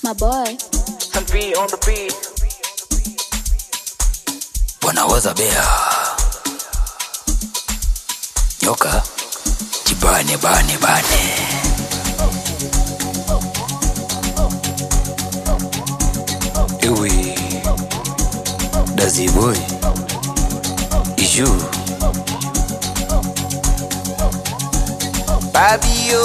My boy. and be on the beat. wanawaza bea nyoka jibane bane bane ewe daziboy iju Babio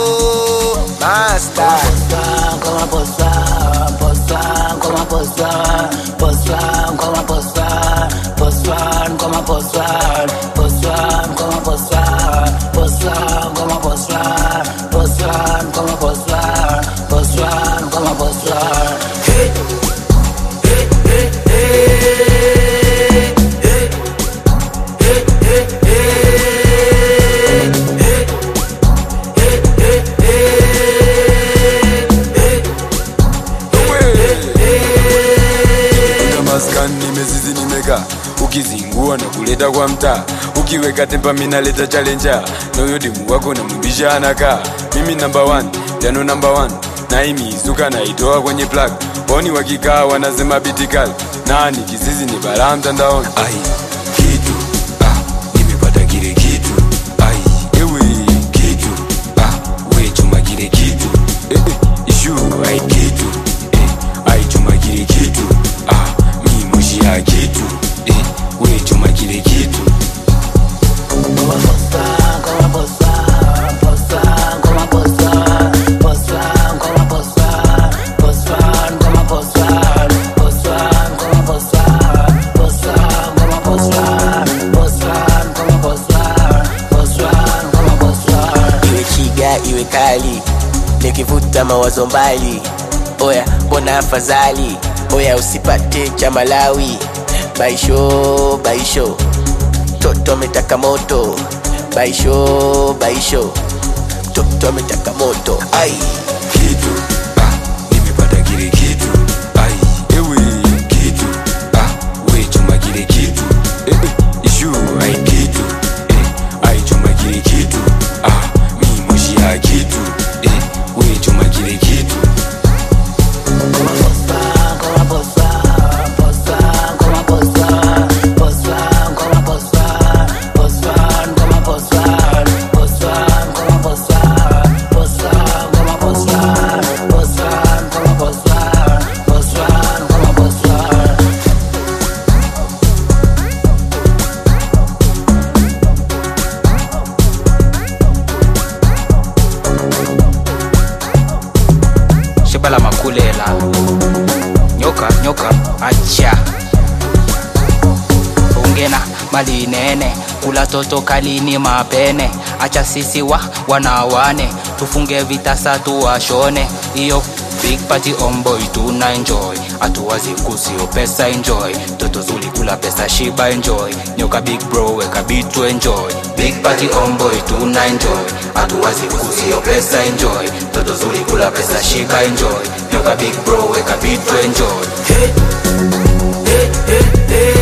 Master Como posar, posar, como posar, posar, como posar, posar, como posar, posar, como posar, posar, como posar, posar, como posar, posar, como posar. Hey, hey, hey, hey, hey, hey, hey, Kuna maskani nimezizi nimeka ukizingua na kuleta kwa mtaa ukiweka tempa minaleta chalenja na huyo demu wako namwimbisha anakaa mimi namba 1 jano namba 1 naimizuka naitoa kwenye plug oni wakikaa wanasema bitikal nani kizizi ni balaa mtandaoni ai kitu ah, nimepata kile kitu ai ewe kitu ah, we chuma kile kitu eh, eh, ishu ai kitu eh, ai chuma kile kitu ah, mi moshi ya kitu eh, we chuma kile kitu como posar, como posar, posar, como posar, posar, como posar, posar, como posar, posar, como posar, posar, como posar, posar, como posar, posar, como posar. Iwe chiga iwe kali Nikivuta mawazo mbali Oya mbona afadhali Oya usipate cha Malawi Baisho baisho Toto ametaka moto Baisho baisho Toto ametaka moto Ai kitu ah, nimepata kile kitu ai ewe kitu ah, we chuma kile kitu eh, eh, ishu ai kitu eh, ai chuma kile kitu ah, mi moshi ya kitu eh, we chuma kile kitu Como posar, como posar, posar, como posar, posar, como posar, posar, como posar, posar, como posar, posar, como posar, posar, como posar, posar, como posar. sheba la makulela nyoka nyoka acha ungena mali nene kula toto kalini mapene acha sisi wa wanawane tufunge vitasa tuwashone iyo big party omboy tuna enjoy atuwazi kusio pesa enjoy toto zuli kula pesa shiba enjoy nyoka big bro weka bitu enjoy big party omboy tuna enjoy atuwazi kusio pesa enjoy toto zuli kula pesa shiba enjoy nyoka big bro weka bitu enjoy Hey, hey, hey.